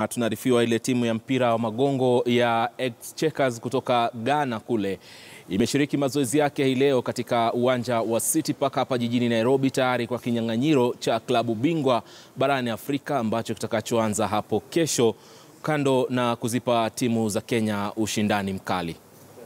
Tunaarifiwa ile timu ya mpira wa magongo ya Exchequers kutoka Ghana kule imeshiriki mazoezi yake hii leo katika uwanja wa City Park hapa jijini Nairobi, tayari kwa kinyang'anyiro cha klabu bingwa barani Afrika ambacho kitakachoanza hapo kesho, kando na kuzipa timu za Kenya ushindani mkali.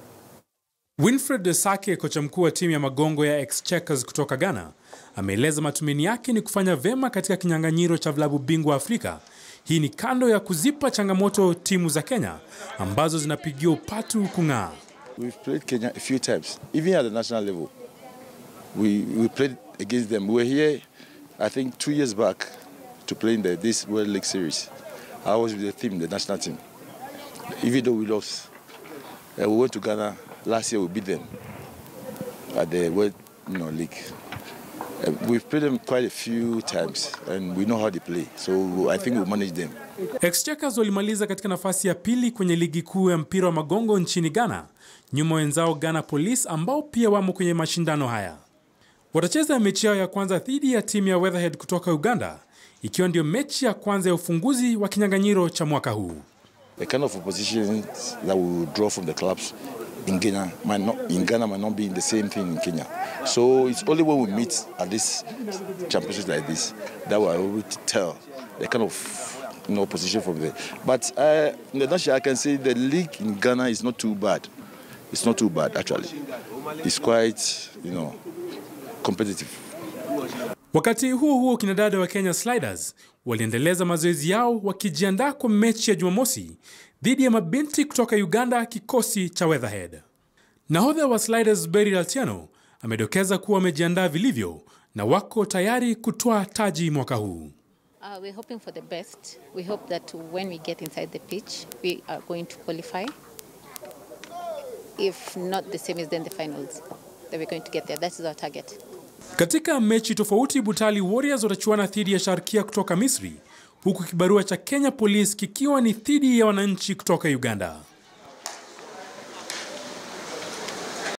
Winfred Sake, kocha mkuu wa timu ya magongo ya Exchequers kutoka Ghana, ameeleza matumaini yake ni kufanya vyema katika kinyang'anyiro cha vilabu bingwa Afrika. Hii ni kando ya kuzipa changamoto timu za Kenya ambazo zinapigia upatu kung'aa. We've played Kenya a few times, even at the national level. We, we played against them. We were here, I think, two years back to play in the, this World League Series. I was with the team, the national team. Even though we lost, uh, we went to Ghana. Last year we beat them at the World you know, League. Uh, we've played them quite a few times and we know how they play. So I think we'll manage them. Exchequers walimaliza katika nafasi ya pili kwenye ligi kuu ya mpira wa magongo nchini Ghana, nyuma wenzao Ghana Police ambao pia wamo kwenye mashindano haya. Watacheza mechi yao ya kwanza dhidi ya timu ya Weatherhead kutoka Uganda, ikiwa ndio mechi ya kwanza ya ufunguzi wa kinyang'anyiro cha mwaka huu. The kind of opposition that we will draw from the clubs in Ghana might not in Ghana might not be the same thing in Kenya. So it's only when we meet at this championships like this that we're able to tell the kind of you know, opposition from there. But uh, in the nutshell, I can say the league in Ghana is not too bad. It's not too bad actually. It's quite you know competitive. Wakati huo huo, kinadada wa Kenya Sliders waliendeleza mazoezi yao wakijiandaa kwa mechi ya Jumamosi dhidi ya mabinti kutoka Uganda, kikosi cha Weatherhead. Nahodha wa Sliders Beryl Atieno amedokeza kuwa wamejiandaa vilivyo na wako tayari kutoa taji mwaka huu. Uh, we're hoping for the best. We hope that when we get inside the pitch, we are going to qualify. If not the semis, then the finals. That we're going to get there. That is our target. Katika mechi tofauti, Butali Warriors watachuana dhidi ya Sharkia kutoka Misri, huku kibarua cha Kenya Police kikiwa ni dhidi ya wananchi kutoka Uganda.